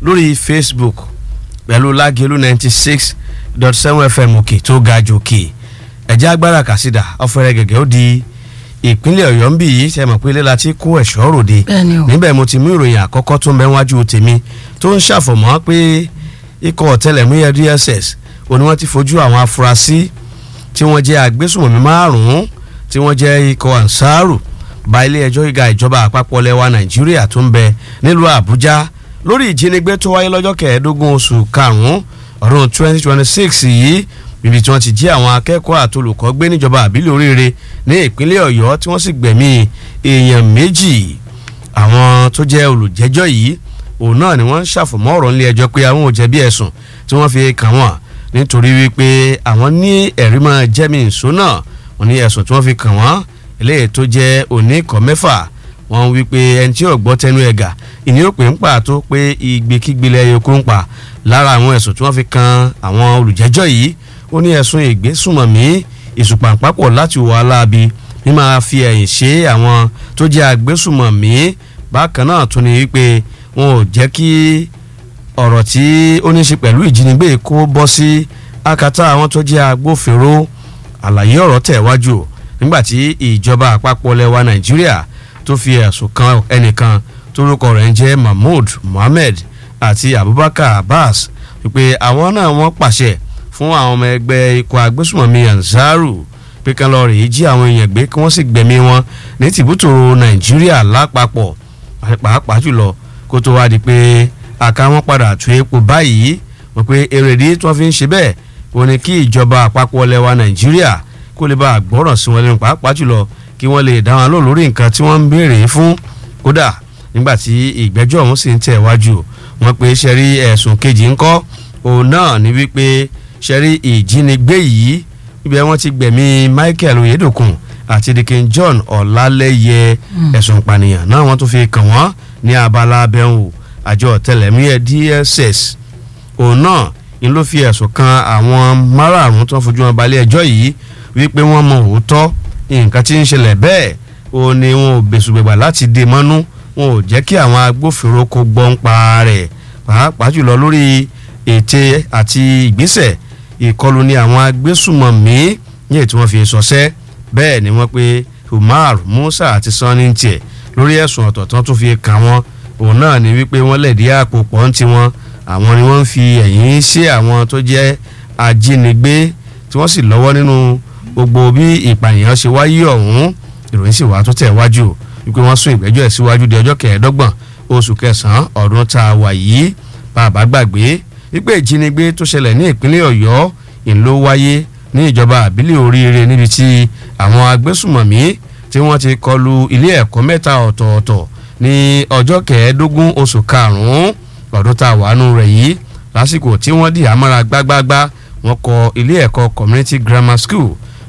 lórí facebook pẹ̀lú lágẹ̀lú ninety six dot seven fm òkè tó ga jù òkè ẹ̀jẹ̀ agbára kàsídà ọ̀fẹ́rẹ́ gẹ̀gẹ́ ó di ìpínlẹ̀ ọ̀yọ́ ń bì yìí ṣe mọ̀ pé ilé la ti kó ẹ̀ṣọ́ ròde Bẹ́ẹ̀ni o. níbẹ̀ mo ti mú ìròyìn àkọ́kọ́ tó ń bẹ wájú tèmi tó ń ṣàfọ̀mọ́ pé ikọ̀ ọ̀tẹlẹ̀múyẹ́ dss òní wọ́n ti fojú àwọn afurasí tí wọ́n jẹ́ agbésùmọ̀mí márùn-ún tí wọ́n jẹ́ ikọ̀ ansaru ba ilé ẹjọ́ gíga ìjọba àpapọ̀ lẹ́wà nàìjíríà tó ń bẹ nílùú àbújá lórí ìjínigbé tó wáyé lọ́jọ́ kẹẹ̀ẹ́dógún oṣù karùn-ún ọdún 2026 yìí níbi tí wọ́n ti jí àwọn akẹ́kọ̀ọ́ àti olùkọ́ gbé níjọba àbílẹ̀ oríire ní ìpínlẹ̀ ọ̀yọ́ tí wọ́n sì gbẹ̀mí èèyàn méjì àwọn tó jẹ́ olùjẹ́jọ́ yìí òun náà ni wọ́n ń ṣàfọ̀mọ́ ọ̀rọ̀ nílé ẹjọ́ pé àwọn ò jẹ̀bi ẹ̀sùn tí wọ́n fi kàn wọ́n nítorí wípé àwọn ní ẹ̀rí máa jẹ́mi ìṣó náà wọ́n ní ẹ̀sùn tí wọ́n fi kàn wọ́n eléyìí tó jẹ́ oníkọ̀ mẹ́fà wọ́n wípé ẹni tí ò gbọ́ tẹnu ẹ̀gà ìní òpè ń pàtó pé ìgbékígbe lẹ́yìn okó ń pa lára àwọn ẹ̀sùn tí wọ́n fi kan àwọn olùjẹ́jọ́ yìí ó ní ẹ̀sùn ìgbésùmọ̀mí ìsùpàǹpàpọ̀ láti wọ aláàbí ní máa fi ẹ̀yìn ṣe àwọn tó jẹ́ agbésùmọ̀mí bákan náà tún ní wípé wọn ò jẹ́ kí ọ̀rọ̀ tí ó ní í ṣe pẹ̀lú ìjínigbé kó bọ́ sí akátá àwọn tó jẹ́ agbófinró àlàyé ọ̀rọ̀ tẹ̀ wájú o nígbàtí ìjọba àpapọ̀ lẹwa nàìjíríà tó fi ẹ̀sùn kan ẹnìkan tórúkọ rẹ̀ ń jẹ́ mahmood mohammed àti abubakar abbas wípé àwọn náà wọ́n pàṣẹ fún àwọn ọmọ ẹgbẹ́ ikọ̀ agbésùmọ̀mí ansaru pé kán lọ rèé jí àwọn èèyàn gbé kí wọ́n sì gbẹ̀mí wọn ní tìbútòrò nàìjíríà lápapọ̀ pàápàá jùlọ kó tó wá di pé àká wọn padà tú epo báyìí wọ́n pé èrèdí tí wọ́n fi ń ṣe bẹ́ẹ̀ wọ́n ní kí ìjọba àpapọ̀ lẹwa nàìjíríà kó lè bá àgbọ̀ràn sí wọn lẹ́nu pàápàá jùlọ kí wọ́n lè dá wọn lò lórí nǹkan tí wọ́n ń béèrè fún kódà nígbà tí ìgbẹ́jọ́ ọ̀hún sì ń tẹ̀ wájú wọn pé ṣẹ́rí ẹ̀sùn kejì ńkọ́ òun náà ní wípé ṣẹ́rí ìjínigbé yìí ibi wọn ti gbẹ̀mí michael oyedokun àti dikin john ọ̀làlẹ́yẹ ẹ̀sùn ìpànìyàn náà wọ́n tún fi kàn wọ́n ní abala abẹ́hùn àjọ ọ̀tẹlẹ̀múyẹ́ dss òun náà ni ló fi ẹ̀sùn kan àwọn márààrún tó ń fojú wọn balẹ̀ ẹjọ́ yìí wípé wọ́n mọ òótọ́ nǹkan tí ń ṣẹlẹ̀ bẹ́ẹ̀ ó ní wọn ò bẹ̀sùgbẹ̀gbà láti dè mọ́nú wọn ò jẹ́ kí àwọn agbófinró kó gbọ́n pa rẹ̀ pàápàá jùlọ lórí ète àti ìgbésẹ̀ ìkọlù ní àwọn agbésùmọ̀mí ní ètò wọn fi sọsẹ́ bẹ́ẹ̀ ni wọ́n pé umar musa àti sanni tiẹ̀ lórí ẹ̀sùn ọ̀tọ̀ọ̀tọ̀ tó fi kàn wọ́n òun náà ni wípé wọ́n lẹ̀dí àpò pọ̀ ń tiwọn àwọn ni wọ́n ń fi ẹ̀yìn ṣe àwọn tó jẹ́ ajínigbé tí wọ́n sì lọ́wọ́ nínú gbogbo bí ìpànìyàn ṣe wáyé ọ̀hún ìròyìn sì wá tó tẹ̀ wájú wípé wọ́n sún ìgbẹ́jọ́ ẹ̀ síwájú di ọjọ́ kẹẹ̀ẹ́dọ́gbọ̀n oṣù kẹsàn-án ọdún tá a wà yìí bàbá gbàgbé wípé ìjínigbé tó ṣẹlẹ̀ ní ìpínlẹ̀ ọ̀yọ́ ìlú wáyé ní ìjọba àbílẹ̀ oríire níbi tí àwọn agbésùmọ̀mí tí wọ́n ti kọlu ilé ẹ̀kọ́ mẹ́ta ọ̀tọ̀ọ̀tọ̀ ní ọjọ́ kẹẹ̀ẹ́dógún oṣù karùn-ún ọdún tá a wà nù rẹ̀ yìí lásìkò tí wọ́n dì àmọ́ra gbágbágbá wọ́n kọ ilé ẹ̀kọ́ community grammar school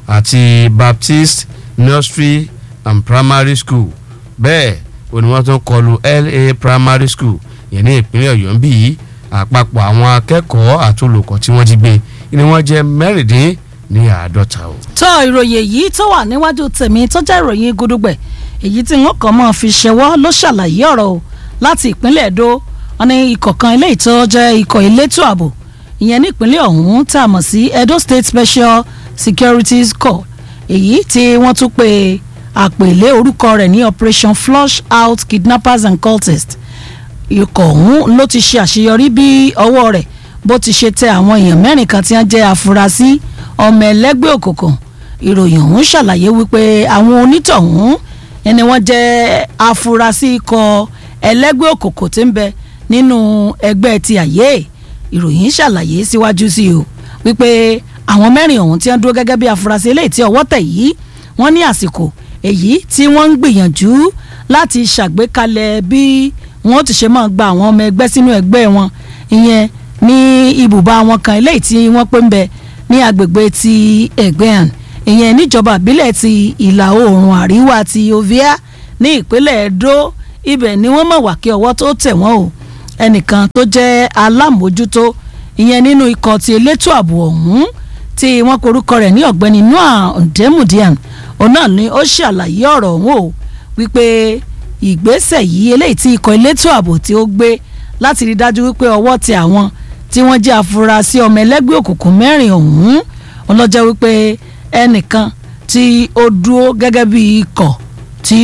àti baptist nursery and primary school bẹ́ẹ̀ òní wọ́n tún kọlu la primary school yẹn ní ìpínlẹ̀ ọ̀yọ́ ń bí yìí àpapọ̀ àwọn akẹ́kọ̀ọ́ àti olùkọ́ tí wọ́n ti gbé ni wọ́n jẹ́ mẹ́rìndín ní àádọ́ta o. tó ìròyìn èyí tó wà níwájú tèmi tó jẹ́ ìròyìn gudugbẹ̀ èyí tí wọ́n kàn máa fi ṣẹwọ́ ló ṣàlàyé ọ̀rọ̀ o láti ìpínlẹ̀ èdò wọn ní ikọ̀ kan eléyìí tó jẹ́ ikọ̀ elétò ààbò ìyẹn nípínlẹ̀ ọ̀hún tá a mọ̀ sí edo state special securities corps èyí tí wọ́n tún pe àpèlé orúkọ rẹ̀ ní operation flush out kidnappers and cultists ikọ̀ ọ̀hún ló ti ṣe àṣeyọrí bí ọwọ́ rẹ̀ bó ti ṣe tẹ àwọn èèyàn mẹ́rin kan tí wọ́n jẹ́ afurasí ọmọ ẹlẹ́gbẹ́ òkùnkùn ìròyìn ọ̀hún ṣàlàyé wípé àwọn onítọ̀hún ẹni wọ́n jẹ́ afurasí ikọ̀ ẹlẹ́gbẹ́ òkùnkùn tí ń bẹ nínú ẹgbẹ́ ti àyè ìròyìn ṣàlàyé síwájú sí o wípé àwọn mẹ́rin ọ̀hún tí wọ́n dúró gẹ́gẹ́ bí afurasí eléyìí tí ọwọ́ tẹ̀ yìí wọ́n ní àsìkò èyí tí wọ́n ń gbìyànjú láti ṣàgbékalẹ̀ bí wọ́n ti ṣe máa gba àwọn ọmọ ẹgbẹ́ sínú ẹgbẹ́ wọn ìyẹn ní ibùba wọn kan eléyìí tí wọ́n pè ń bẹ ní agbègbè ti ẹ̀gbẹ́hàn ìyẹn níjọba ìbílẹ̀ ti ìlà oòrùn àríwá ti ovia ní ìpínlẹ̀ edo ibẹ̀ ni wọ́n mọ̀ wá kí ọwọ́ tó tẹ̀ wọ́n o ẹnìkan tó jẹ́ alámòójútó ìyẹn nínú ikọ̀ ti elétò ààbò ọ̀hún tí wọ́n korúkọ rẹ̀ ní ọ̀gbẹ́ni noah ndemudian òun náà ni ó ṣàlàyé ọ̀rọ̀ ọ̀hún o wípé ìgbésẹ̀ yìí eléyìí tí ikọ̀ elétò ààbò tí ó gbé láti rí dájú wípé ọwọ́ tẹ àwọn tí wọ́n jẹ́ afurasí ọmọ ẹlẹ́gbẹ́ òkùnkùn mẹ́rin ọ̀hún ọlọ́jọ́ wípé ẹnìkan tí ó dúró gẹ́gẹ́ bí ikọ̀ tí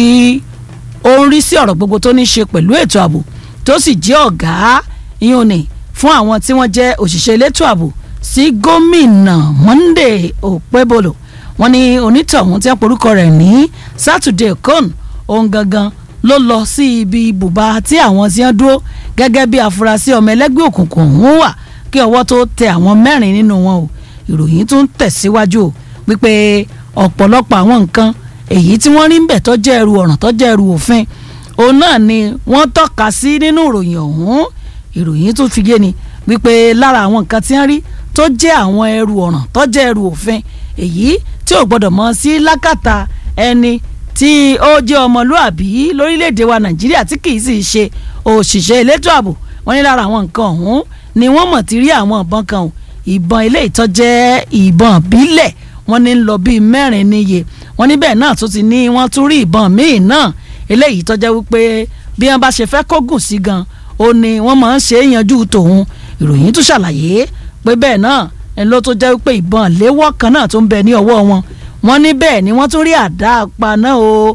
ó ń rí sí ọ̀rọ̀ gbogbo tó ní ṣe pẹ̀lú ètò ààbò tó sì jẹ́ ọ̀gá ìyún ni fún àwọn tí wọ́n jẹ́ òṣìṣẹ́ elétò ààbò sí gómìnà Monday Okpebholo wọ́n ní onítọ̀hún tí wọ́n porúkọ rẹ̀ ní Saturday Kon ohun gangan ló lọ sí ibi ibùba tí àwọn tí wọ́n dúró gẹ́gẹ́ bí afurasí ọmọ ẹlẹ́gbẹ́ òkùnkùn ọ̀hún wà kí ọwọ́ tó tẹ àwọn mẹ́rin nínú wọn o ìròyìn tún tẹ̀síwájú o wípé ọ̀pọ̀lọpọ̀ àwọn nǹkan èyí tí wọ́n rí ń bẹ̀ tó jẹ́ ẹrù ọ̀ràn tó jẹ́ ẹrù òfin òun náà ni wọ́n tọ́ka sí nínú ìròyìn ọ̀hún ìròyìn tún fi yé ni wípé lára àwọn nǹkan tí wọ́n rí tó jẹ́ àwọn ẹrù ọ̀ràn tó jẹ́ ẹrù òfin èyí tí ò gbọ́dọ̀ mọ́ sí lákàtà ẹni tí ó jẹ́ ọmọlúàbí lórílẹ̀‐èdè wa nàìjíríà tí kì í sì ṣe òṣìṣẹ́ elétò ààbò wọ́n ní lára àwọn nǹkan ọ̀hún ni wọ́n mọ̀ ti rí àwọn ìbọn kan o ìbọn ilé ìtọ́jẹ́ ìbọn bílẹ̀ wọ́n ní ń lọ bíi mẹ́rin níye wọ́n ní bẹ́ẹ̀ náà tún ti ní wọ́n tún rí ìbọn míì náà eléyìí tọ́jẹ́ wípé bí wọ́n bá ṣe fẹ́ kógùn sí gan ó ní wọ́n máa ń ṣe é yanjú tòun ìròyìn tún ṣàlàyé pé bẹ́ẹ̀ náà ẹ̀ ló tó jẹ́ wípé ìbọn léwọ́ kan náà tó ń bẹ ní ọwọ́ wọn wọ́n ní bẹ́ẹ̀ ni wọ́n tún rí àdá apaná o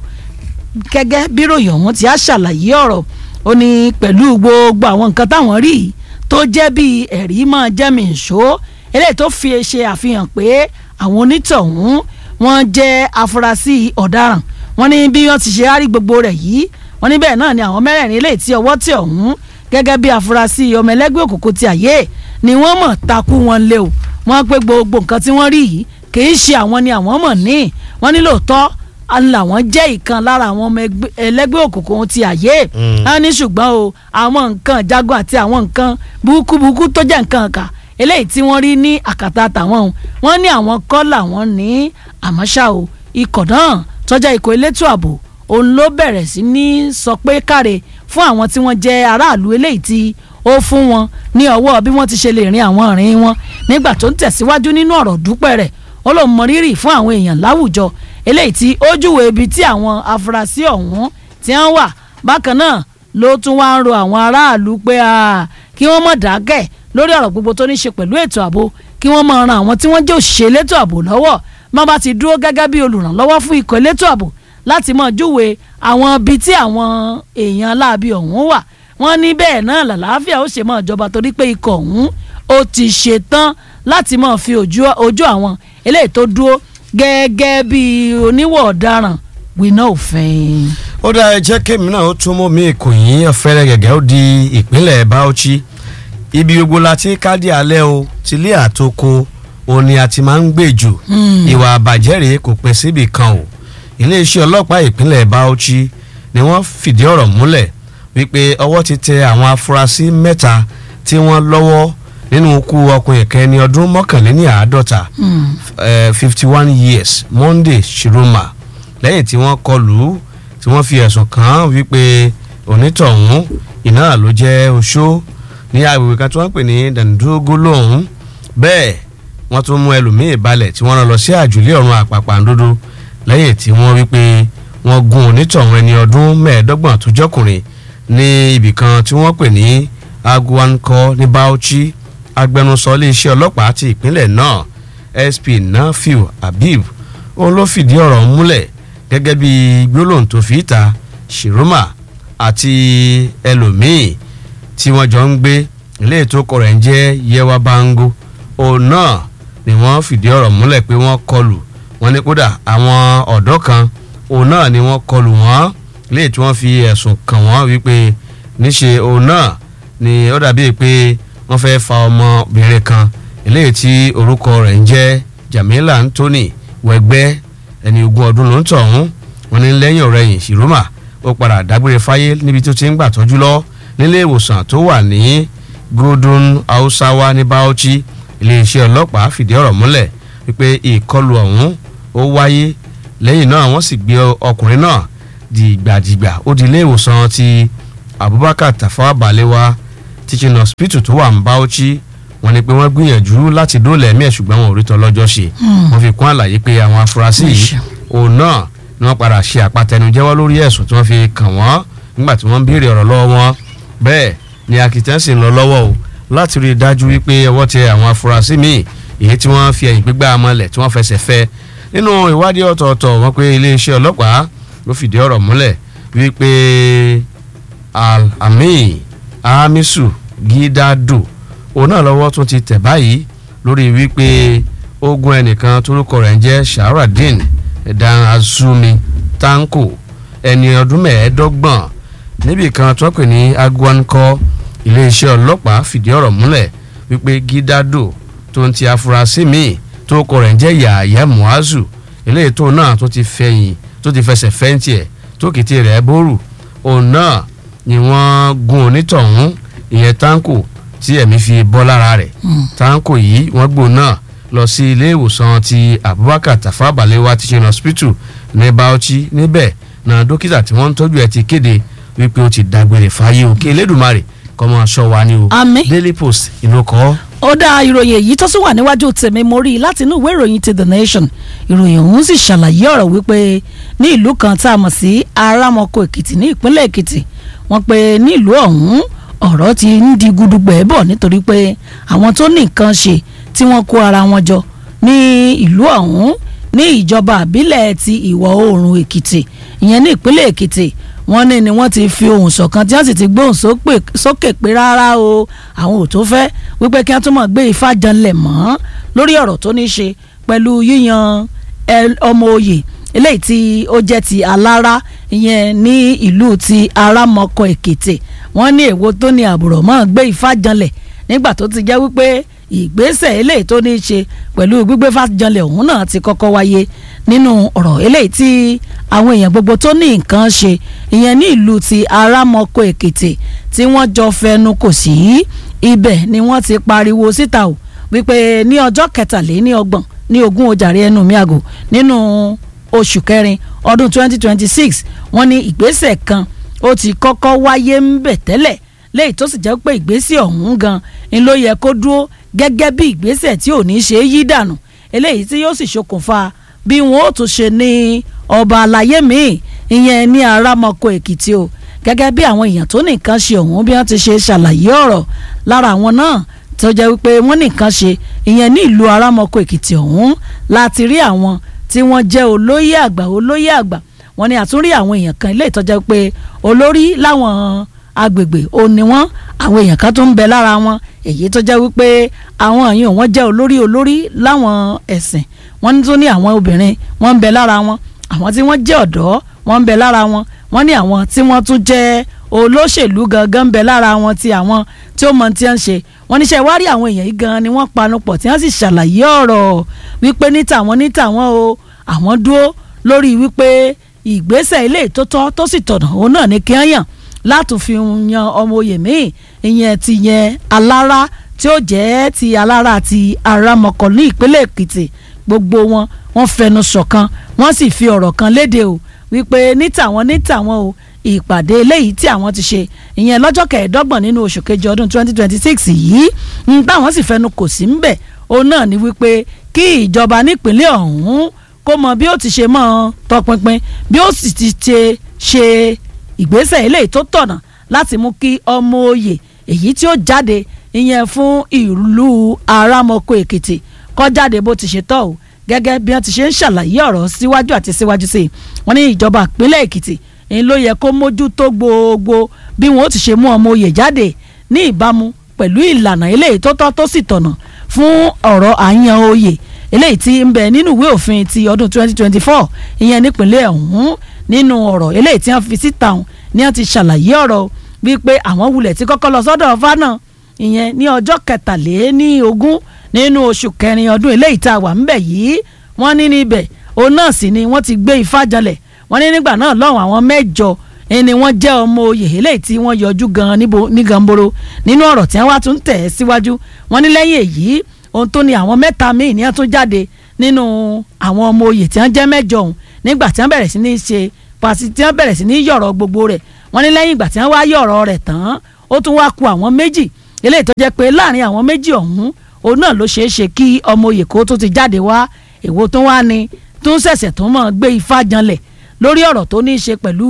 gẹ́gẹ́ bí ròyìn ọ̀hún ti á ṣàlàyé ọ̀rọ̀ ó ní pẹ̀lú gbogbo àwọn nǹkan táwọn rí tó jẹ́ bí ẹ̀rí máa jẹ́ mi ìṣó eléyìí tó fi ṣe àfihàn pé àwọn onítọ̀hún wọ́n jẹ́ afurasí ọ̀daràn wọ́n ní bí wọ́n ti ṣe á rí gbogbo rẹ̀ yìí wọ́n ní bẹ́ẹ̀ náà ni àwọn mẹ́rẹ̀ẹ̀rin eléyìí tí ọwọ́ tẹ̀ ọ̀hún gẹ́gẹ́ bí afurasí ọmọ ẹlẹ́gbẹ́ òkùnkùn ti àyè ni wọ́n mọ̀ takú wọn lé o wọ́n pé gbogbo nǹkan tí wọ́n rí yìí kì í ṣe àwọn ni àwọn mọ̀ ní wọ́n ní lóòótọ́ làwọn jẹ́ ìkan lára àwọn ọmọ ẹlẹ́gbẹ́ òkùnkùn ti àyè á ní ṣùgbọ́n o àwọn nǹkan jagun àti àwọn nǹkan burúkúburúkú tó jẹ́ nǹkan kà eléyìí tí wọ́n rí ní àkàtà tàwọn o wọ́n ní àwọn kọ́ làwọn ní àmọ́ ṣá o ikọ̀ náà tọ́jà ikọ̀ elétò ààbò òun ló bẹ̀rẹ̀ sí ní sọ pé káre fún àwọn tí wọ́n jẹ́ aráàlú eléyìí tí ó fún wọn ní ọwọ́ bí wọ́n ti ṣe lè rin àwọn ìrìn wọn nígbà tó ń tẹ̀síwájú nínú ọ̀rọ̀ dúpẹ́ rẹ̀ ó lóun mọ rírì fún àwọn èèyàn láwùjọ eléyìí tí ó júwe ibi tí àwọn afurasí ọ̀hún ti ń wà bákan náà ló tún wá ń ro àwọn aráàlú pé kí wọ́n mọ̀ dákẹ́ lórí ọ̀rọ̀ gbogbo tó ní ṣe pẹ̀lú ètò ààbò kí wọ́n máa ran àwọn tí wọ́n jẹ́ òṣìṣẹ́ elétò ààbò lọ́wọ́ má bá ti dúró gẹ́gẹ́ bí olùrànlọ́wọ́ fún ikọ̀ elétò ààbò láti máa júwe àwọn ibi tí àwọn èèyàn aláàbí ọ̀hún wà wọ́n ní bẹ́ẹ̀ náà làlàáfíà ó ṣe máa jọba torí pé ikọ̀ ọ̀hún ó ti ṣetán láti máa fi ojú àwọn eléyìí tó dúró gẹ́gẹ́ bí oníwọ̀ ọ̀daràn gbiná òfin. ó dá ẹ jẹ́ kémi náà ó tún mú mi ìkòyìn ọ̀fẹ́rẹ́ gẹ́gẹ́ ó di ìpínlẹ̀ Bauchi ibi gbogbo la ti kádì alẹ́ o tilé àtoko òun ni a ti máa ń gbèjò ìwà àbàjẹ́ rèé kò pín síbì kan o iléeṣẹ́ ọlọ́pàá ìpínlẹ̀ Bauchi ni wọ́n fìdí ọ̀rọ̀ múlẹ̀ wípé ọwọ́ ti tẹ àwọn afurasí mẹ́ta tí wọ́n lọ́wọ́ nínú ikú ọkùnrin kan ẹni ọdún mọ́kànléní àádọ́ta fifty one years Monday Shiroma lẹ́yìn tí wọ́n kọlù tí wọ́n fi ẹ̀sùn kàn án wípé onítọ̀hún iná ló jẹ́ oṣó ní agbègbè kan tí wọ́n ń pè ní dandogo lọ́hún bẹ́ẹ̀ wọ́n tún mú ẹlòmíì balẹ̀ tí wọ́n rán lọ sí àjùlé ọ̀run àpàpàǹdodo lẹ́yìn tí wọ́n wí pé wọ́n gun onítọ̀hún ẹni ọdún mẹ́ẹ̀ẹ́dọ́gbọ̀n tó jọkùnrin ní ibì kan tí wọ́n pè ní aguankọ ní Bauchi agbẹnusọ iléeṣẹ́ ọlọ́pàá ti ìpínlẹ̀ náà SP Nafiu Habib òun ló fìdí ọ̀rọ̀ múlẹ̀ gẹ́gẹ́ bí gbólóhùn tó fi ìta Shiroma àti ẹlòmíì tí wọ́n jọ ń gbé ilé ètò ọkọ̀ rẹ̀ ń jẹ́ Yewa Bango òun náà ni wọ́n fìdí ọ̀rọ̀ múlẹ̀ pé wọ́n kọlù wọ́n ní kódà àwọn ọ̀dọ́ kan òun náà ni wọ́n kọlù wọ́n léè tí wọ́n fi ẹ̀sùn kàn wọ́n wípé níṣe òun náà ni ó dàbí pé wọ́n fẹ́ fa ọmọbìnrin kan eléyìí tí orúkọ rẹ̀ ń jẹ́ Jamila Anthony wẹ̀gbẹ́ ẹni ogún ọdún ló ń tọ̀hún wọ́n ní lẹ́yìn ọ̀rẹ́yìn Shiroma ó padà dágbére fáyé níbi tó ti ń gbà tọ́jú lọ nílé ìwòsàn tó wà ní Godun Hausawa ní Bauchi iléeṣẹ́ ọlọ́pàá fìdí ọ̀rọ̀ múlẹ̀ wípé ìkọlù ọ̀hún ó wáyé lẹ́yìn náà wọ́n sì gbé ọkùnrin náà dìgbàdìgbà ó di ilé ìwòsàn ti Abubakar Tafawa Balewa teaching hospital tó wà ní Bauchi wọ́n ní pé wọ́n gbìyànjú láti dóòlà ẹ̀mí ẹ̀ ṣùgbọ́n wọn ò rí tọ́lọ́jọ́ ṣe wọ́n fi kún àlàyé pé àwọn afurasí yìí òun náà ni wọ́n padà ṣe àpàtẹnujẹ́wọ́ lórí ẹ̀sùn tí wọ́n fi kàn wọ́n nígbà tí wọ́n ń béèrè ọ̀rọ̀ lọ́wọ́ wọn bẹ́ẹ̀ ní akitiyan sì ń lọ lọ́wọ́ o láti rí i dájú wípé ọwọ́ tẹ àwọn afurasí míì èyí tí wọ́n fi ẹ̀yìn gbígbá amọ̀lẹ̀ tí wọ́n fẹsẹ̀ fẹ́ nínú ìwádìí ọ̀tọ̀ọ̀tọ̀ wọn pé iléeṣẹ́ ọlọ́pàá ló fìdí ọ̀rọ̀ múlẹ̀ wípé alhami hamisu gidado òun náà lọ́wọ́ tún ti tẹ̀ báyìí lórí wípé ogun ẹnìkan torúkọ rẹ̀ ń jẹ́ sharadin dan azumi tanko ẹni ọdún mẹ́ẹ̀ẹ́dọ́gbọ̀n níbì kan tó pè ní agwankọ iléeṣẹ́ ọlọ́pàá fìdí ọ̀rọ̀ múlẹ̀ wípé gidado tó ń ti afurasí míì tó kọ rẹ̀ ń jẹ́ yàyà muazu eléyìí tó náà tó ti fẹ̀yìn tó ti fẹsẹ̀ fẹ́ǹtì ẹ̀ tó kìtì rẹ̀ bóòrù òun náà ni wọ́n gun onítọ̀hún ìyẹn tanko tí ẹ̀mí fi bọ́ lára rẹ̀ tanko yìí wọ́n gbò náà lọ sí ilé ìwòsàn ti abubakar tafa balewa teaching hospital ní bauchi níbẹ̀ náà dókítà tí wọ́n ń tọ́jú ẹ̀ ti kéde wípé ó ti dágbére fáyé òkè elédùnmarè kọ́mọ aṣọ wa ni o Àmín. daily post ìlú kọ́ ó dá ìròyìn èyí tó sì wà níwájú tèmi mo rí i láti inú ìwé ìròyìn ti the nation ìròyìn ọ̀hún sì ṣàlàyé ọ̀rọ̀ wípé ní ìlú kan tá a mọ̀ sí arámọkọ èkìtì ní ìpínlẹ̀ èkìtì wọ́n pe ní ìlú ọ̀hún ọ̀rọ̀ ti ń di gudugbẹ̀ bọ̀ nítorí pé àwọn tó ní nǹkan ṣe tí wọ́n kó ara wọn jọ ní ìlú ọ̀hún ní ìjọba àbílẹ̀ ti ìwọ̀ oòrùn èkìtì ìyẹn ní ìpínlẹ̀ èkìtì wọ́n ní ni wọ́n ti fi ohùn ṣọ̀kan tí wọ́n sì ti gbóhùn sópè- sókè pé rárá o àwọn ò tó fẹ́ wípé kí wọ́n tún mọ̀ gbé ifá janlẹ̀ mọ́ lórí ọ̀rọ̀ tó ní ṣe pẹ̀lú yíyan ẹ- ọmọ oyè eléyìí tí ó jẹ́ ti alára ìyẹn ní ìlú ti arámọkọ èkìtì wọ́n ní èwo tó ní àbùrọ̀ mọ́ gbé ifá janlẹ̀ nígbà tó ti jẹ́ wípé ìgbésẹ̀ eléyìí tó ní í ṣe pẹ̀lú gbígbé fàjọlẹ̀ ọ̀hún náà ti kọ́kọ́ wáyé nínú ọ̀rọ̀ eléyìí tí àwọn èèyàn gbogbo tó ní nǹkan ṣe ìyẹn ní ìlú ti arámọkọ èkìtì tí wọ́n jọ fẹnu kò sí ibẹ̀ ni wọ́n ti pariwo síta o wípé ní ọjọ́ kẹtàléní ọgbọ̀n ní ogún ojàre ẹnu mi àgò nínú oṣù kẹrin ọdún 2026 wọ́n ní ìgbésẹ̀ kan ó ti kọ́kọ́ wáyé ń bẹ̀ tẹ́lẹ̀ léyìí tó sì jẹ́ pé ìgbésẹ̀ ọ̀hún gan ni ló yẹ kó dúró gẹ́gẹ́ bí ìgbésẹ̀ tí ò ní ṣe é yí dànù eléyìí tí yóò sì ṣokùnfà bí wọn ó tún ṣe ní ọba àlàyé míì ìyẹn ní arámọkọ èkìtì o gẹ́gẹ́ bí àwọn èèyàn tó nìkan ṣe ọ̀hún bí wọ́n ti ṣe ṣàlàyé ọ̀rọ̀ lára àwọn náà tó jẹ́ wípé wọ́n nìkan ṣe ìyẹn ní ìlú arámọkọ èkìtì ọ̀hún láti rí àwọn tí wọ́n jẹ́ olóyè àgbà olóyè àgbà wọ́n ní àtúnrí àwọn èèyàn kan ilé ìtọ́jà pé olórí láwọn agbègbè ò ní wọ́n àwọn èèyàn kan tó ń bẹ lára wọn èyí tó jẹ́ wípé àwọn èèyàn wọn jẹ́ olórí olórí láwọn ẹ̀sìn wọ́n ní tó ní àwọn obìnrin wọ́n ń bẹ lára wọn àwọn tí wọ́n jẹ́ ọ̀dọ́ wọ́n ń bẹ lára wọn wọ́n ní àwọn tí wọ́n tún jẹ́ olóṣèlú gangan ń bẹ lára wọn ti àwọn tí ó mọ tí wọ́n ń ṣe wọ́n níṣẹ́ wá rí àwọn èèyàn yìí gan ni wọ́n panupọ̀ tí wọ́n sì ṣàlàyé ọ̀rọ̀ wípé ní tàwọn ní tàwọn o àwọn dúró lórí wípé ìgbésẹ̀ ilé ìtótọ́ tó sì tọ̀nà òun náà ní kí wọ́n yàn láti fi yan ọmọ oyè míì ìyẹn ti yẹn alára tí ó jẹ́ ti alára ti arámọkọ ní ìpínlẹ̀ èkìtì gbogbo wọn wọ́n fẹnu ṣọ̀kan wọ́n sì fi ọ̀rọ̀ kan léde o wípé ní tàwọn ní tàwọn o ìpàdé eléyìí tí àwọn ti ṣe ìyẹn lọ́jọ́ kẹẹ̀ẹ́dọ́gbọ̀n nínú oṣù kejì ọdún 2026 yìí ń táwọn sì fẹnu kò sí ń bẹ̀ òun náà ni wípé kí ìjọba nípínlẹ̀ ọ̀hún kó mọ bí ó ti ṣe mọ́ tọpinpin bí ó sì ti ṣe ṣe ìgbésẹ̀ eléyìí tó tọ̀nà láti mú kí ọmọ oyè èyí tí ó jáde ìyẹn fún ìlú arámọkọ èkìtì kó jáde bó ti ṣe tọ́ o gẹ́gẹ́ bí wọ́n ti ṣe ń ṣàlàyé ọ̀rọ̀ síwájú àti síwájú sí i wọ́n ní ìjọba ìpínlẹ̀ èkìtì èyí ló yẹ kó mójútó gbogbo bí wọ́n ó ti ṣe mú ọmọ oyè jáde ní ìbámu pẹ̀lú ìlànà eléyìí tó tọ́ tó sì tọ̀nà fún ọ̀rọ̀ àyàn oyè eléyìí tí ń bẹ nínú ìwé òfin ti ọdún 2024 ìyẹn nípínlẹ̀ ọ̀hún nínú ọ̀rọ̀ eléyìí tí wọ́n fi síta ọ̀hún ni wọ́n ti ṣàlàyé ọ̀rọ̀ wípé àwọn wulẹ̀ tí kọ́kọ́ lọ sọ́dọ̀ ọ̀fà náà ìyẹn ní ọjọ́ kẹtàléní ogún nínú oṣù kẹrin ọdún eléyìí tá a wà ńbẹ̀ yìí wọ́n ní níbẹ̀ òun náà sì ni wọ́n ti gbé ifá janlẹ̀ wọ́n ní nígbà náà lọ́hùn àwọn mẹ́jọ ni wọ́n jẹ́ ọmọ oyè eléyìí tí wọ́n yọjú gan ní gamboro nínú ọ̀rọ̀ tí wọ́n wá tún tẹ̀ síwájú wọ́n ní lẹ́yìn èyí ohun tó ní àwọn mẹ́ta míì ní wọ́n tún jáde nínú àwọn ọmọ oyè tí wọ́n jẹ́ mẹ́jọ ọ̀hún nígbà tí wọ́n bẹ̀rẹ̀ sí ní ṣe pàṣẹ tí wọ́n bẹ̀rẹ̀ sí ní yọ̀rọ̀ gbogbo rẹ̀ wọ́n ní lẹ́yìn ìgbà tí wọ́n wá yọ̀rọ̀ rẹ̀ tán ó tún wá ku àwọn méjì eléyìí tó jẹ́ pé láàrin àwọn méjì ọ̀hún òun náà ló ṣeé ṣe kí ọmọ oyè kó tó ti jáde wá èwo tó wá ni tó ń ṣẹ̀ṣẹ̀ tó mọ̀ gbé ifá janlẹ̀ lórí ọ̀rọ̀ tó ní í ṣe pẹ̀lú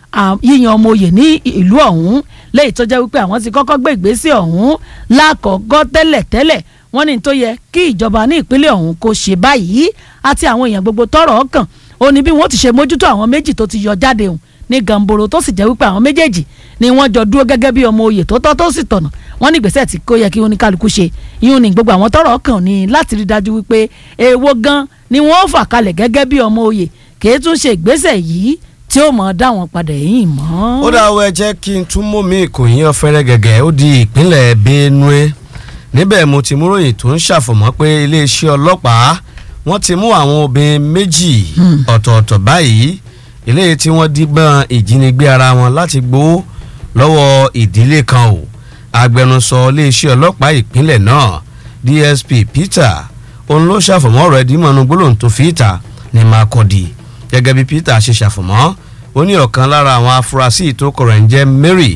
yíyan ọmọ oyè ní ìlú ọ̀hún lẹ́yìn tó jẹ́ wípé àwọn ti kọ́kọ́ gbé ìgbésẹ̀ ọ̀hún lákọ̀ọ́gọ́ tẹ́lẹ̀ tẹ́lẹ̀ wọ́n ní tó yẹ kí ìjọba ní ìpínlẹ̀ ọ̀hún kó ṣe báyìí àti àwọn èèyàn gbogbo tọ́rọ̀ ọkàn ó ní bí wọ́n ti ṣe mójútó àwọn méjì tó ti yọ jáde hùn ní gamboro tó sì jẹ́ wípé àwọn méjèèjì ni wọ́n jọ dúró gẹ́gẹ́ bí ọmọ oyè tó tọ́ tó sì tọ̀nà wọ́n ní ìgbésẹ̀ tí kò yẹ kí oníkálukú ṣe ìyún ní gbogbo àwọn tọ́rọ̀ ọkàn ní láti rí dájú wípé èèwọ̀ gan ni wọ́n fà kalẹ̀ gẹ́gẹ́ bí ọmọ oyè kì í tún ṣe ìgbésẹ̀ yìí tí ó mọ̀ dá wọn padà yìí mọ́. ó dáwọ́ ẹ jẹ́ kí n tún mú mi ìkòyìn ọ̀fẹ́rẹ́ gẹ́gẹ́ ó di ìpínlẹ̀ Benue níbẹ̀ mo ti mú ròyìn tó ń ṣàfọ̀mọ́ pé iléeṣẹ́ ọlọ́pàá wọ́n ti mú àwọn obìnrin méjì ọ̀tọ̀ọ̀tọ̀ báyìí eléyìí tí wọ́n dígbọ́n ìjínigbé ara wọn láti gbowó lọ́wọ́ ìdílé kan o agbẹnusọ iléeṣẹ́ ọlọ́pàá ìpínlẹ̀ náà DSP Peter òun ló ṣàfọ̀mọ́ ọ̀rọ̀ ẹ̀dínmọ̀nù gbólóhùn tó fi ìta ní Makurdi gẹ́gẹ́ bí Peter ṣe ṣàfọ̀mọ́ ó ní ọ̀kan lára àwọn afurasí tó kọ̀rọ̀ ń jẹ́ Mary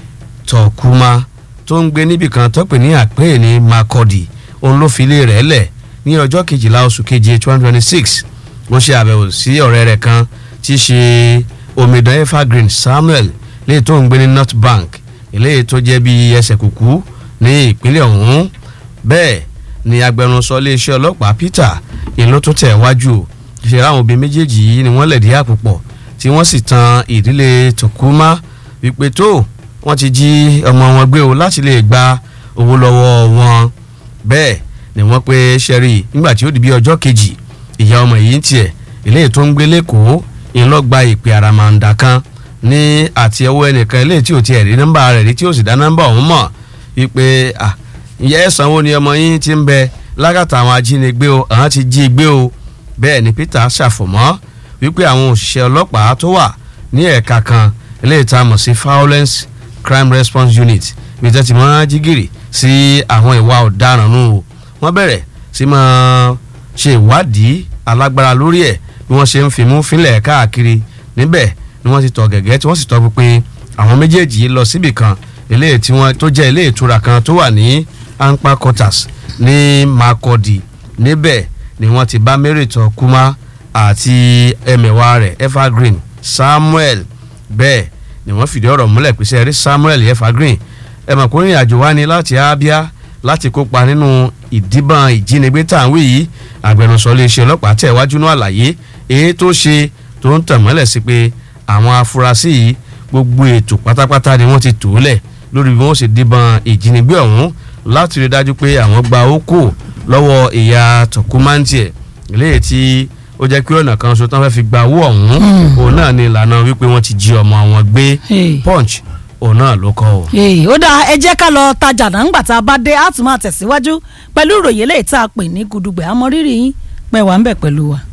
Tokuma tó ń gbé níbì kan tó pè ní àpéyè ní Makurdi òun ló fi ilé rẹ̀ lẹ̀ ní ọjọ́ kejìlá oṣù keje twenty twenty six ó ṣe àbẹ̀wò sí ọ̀rẹ́ rẹ̀ kan tí í ṣe omidan evergreen Samuel léyìí tó ń gbé ní North Bank eléyìí tó jẹ́ bí ẹsẹ̀ kùkú ní ìpínlẹ̀ ọ̀hún bẹ́ẹ̀ ni agbẹnusọ iléeṣẹ́ ọlọ́pàá Peter ìlú tó tẹ̀ wájú ṣe ráwọn obìnrin méjèèjì yìí ni wọ́n lẹ̀dí àpòpọ̀ tí wọ́n sì tan ìdílé Tokuma wípé tó wọ́n ti jí ọmọ wọn gbé o láti lè gba owó lọ́wọ́ wọn bẹ́ẹ̀ ni wọ́n pé sẹ́rí nígbà tí ó di bí ọjọ́ kejì ìyá ọmọ yìí ń tiẹ̀ eléyìí tó ń gbé lẹ́kọ̀ọ́ ìlọ́gba ìpè àràmàǹdà kan ní àti ọwọ́ ẹnìkan eléyìí tí ò tiẹ̀ rí nọ́mbà rẹ̀ rí tí ò sì dá nọ́mbà ọ̀hún mọ̀ wípé ìyá ẹ̀sán wo ni ọmọ yín ti ń bẹ lágàtà àwọn ajínigbé o àwọn ti jí gbé o bẹ́ẹ̀ ni Peter ṣàfọ̀mọ́ wípé àwọn òṣìṣẹ́ ọlọ́pàá tó wà ní ẹ̀ka kan eléyìí tá a mọ̀ sí violence crime response unit bí tẹ́ ti máa jígìrì sí àwọn ìwà ọ̀daràn nù o wọ́n bẹ̀rẹ̀ sí máa ṣe ìwádìí alágbára lórí ẹ̀ bí wọ́n ṣe ń fimú fínlẹ̀ káàkiri níbẹ̀ ni wọ́n ti tọ̀ gẹ̀gẹ́ tí wọ́n sì tọ́ pinpin àwọn méjèèjì lọ síbì kan eléyìí tí wọ́n tó jẹ́ ilé ìtura kan tó wà ní Anpa quarters ní Makurdi níbẹ̀ ni wọ́n ti bá Mary Tokuma àti ẹmẹ̀wà rẹ̀ Evergreen Samuel bẹ́ẹ̀ ni wọ́n fìdí ọ̀rọ̀ múlẹ̀ pé sẹ́rí Samuel Evergreen ẹ̀mọ̀kùnrin àjò wá ní láti Abia láti kópa nínú ìdìbọn ìjínigbé tá à ń wí yìí agbẹnusọ iléeṣẹ́ ọlọ́pàá tẹ̀ wájú ní àlàyé èyí tó ṣe tó ń tàn mọ́lẹ̀ sí pé àwọn afurasí yìí gbogbo ètò pátápátá ni wọ́n ti tò ó lẹ̀ lórí bí wọ́n ṣe dìbọn ìjínigbé ọ̀hún láti rí dájú pé àwọn gba oko lọ́wọ́ ìyá tọkùmántì ẹ̀ léyìí tí ó jẹ́ pé ọ̀nà kan ṣo tán fẹ́ fi gba owó ọ̀hún òun náà ni ìlànà wípé wọ́n ti jí ọmọ wọn gbé punch òun náà ló kọ́ o. ó dáa ẹ jẹ́ ká lọ tajà náà ńgbà tá a bá dé á tún máa tẹ̀síwájú pẹ̀lú ìròyìn eléyìí tá a pè ní gudugbẹ̀ àmọ́ rírì yín pẹ̀ wá ń bẹ̀ pẹ̀lú wa.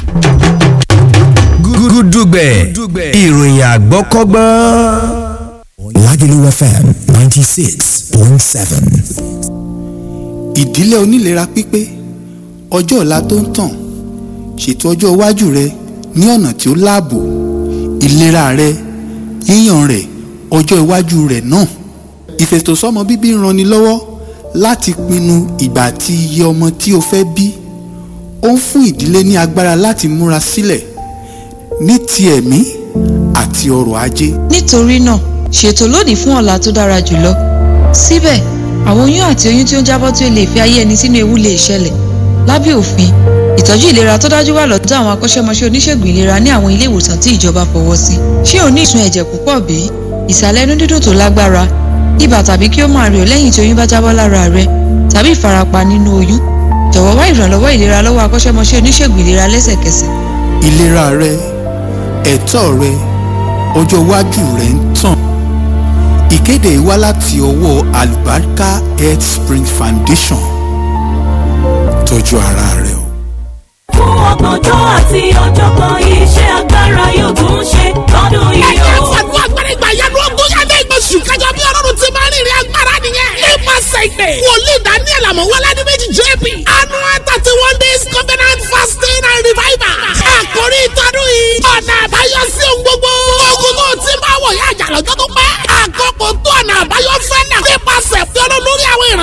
gudugbẹ̀ ìròyìn àgbọ́kọ́gbọ́n. Lagelu FM ninety six point seven. ìdílé onílera pípé ọjọ́ ọ̀la tó ń tàn ṣètò ọjọ́ iwájú rẹ ní ọ̀nà tí ó láàbò ìlera rẹ yíyàn rẹ ọjọ́ iwájú rẹ náà ìfètòsọ́mọ bíbí ń ranni lọ́wọ́ láti pinnu ìgbà àti iye ọmọ tí o fẹ́ bí ó ń fún ìdílé ní agbára láti múra sílẹ̀ ní ti ẹ̀mí àti ọrọ̀ ajé. nítorí náà ṣètò lónìí fún ọ̀la tó dára jùlọ síbẹ̀ àwọn oyún àti oyún tí ó ń jábọ́ tí ó lè fi ayé ẹni sínú ewu lè ṣẹlẹ̀ lábẹ́ òfin ìtọ́jú ìlera tó dájú wà lọ́dọ̀ àwọn akọ́ṣẹ́mọṣẹ́ oníṣègùn ìlera ní àwọn ilé ìwòsàn tí ìjọba fọwọ́ sí ṣé o ní ìsun ẹ̀jẹ̀ púpọ̀ bí ìsàlẹ̀ inú dídùn tó lágbára ibà tàbí kí ó máa rẹ̀ ọ́ lẹ́yìn tí oyún bá jábọ́ lára rẹ tàbí ìfarapa nínú oyún jọ̀wọ́ wá ìrànlọ́wọ́ ìlera lọ́wọ́ akọ́ṣẹ́mọṣẹ́ oníṣègùn ìlera lẹ́sẹ̀kẹsẹ̀ ìlera rẹ ẹ̀tọ́ rẹ ọjọ́ iwájú rẹ ń tàn ìkéde yìí wá láti ọwọ́ Alubarika Health Spring Foundation tọ́jú ara rẹ o. fún ọgbọ̀njọ́ àti ọ̀jọ̀gbọ́n iṣẹ́ agbára yóò tún ṣe lọ́dún yìí ẹ̀jẹ̀ o. fàdúrà agbára ìgbà yanu ogún yàtọ̀ ìgbésù kájọ bí ọlọ́run ti máa ń rìnrìn agbára nìyẹn. nípasẹ̀ ìpè wòlíì daniel amọ̀wálá ní méjì jp annual thirty one days covenant fasting and revival. àkórí ìtọ́dún yìí ọ̀nà àbáyọ sí ohun gbogbo. ogun tó ti máa wọ̀ yá àjà lọ́jọ́ tó pẹ́. àkókò tó ọ̀nà àbáyọ fẹ́ nà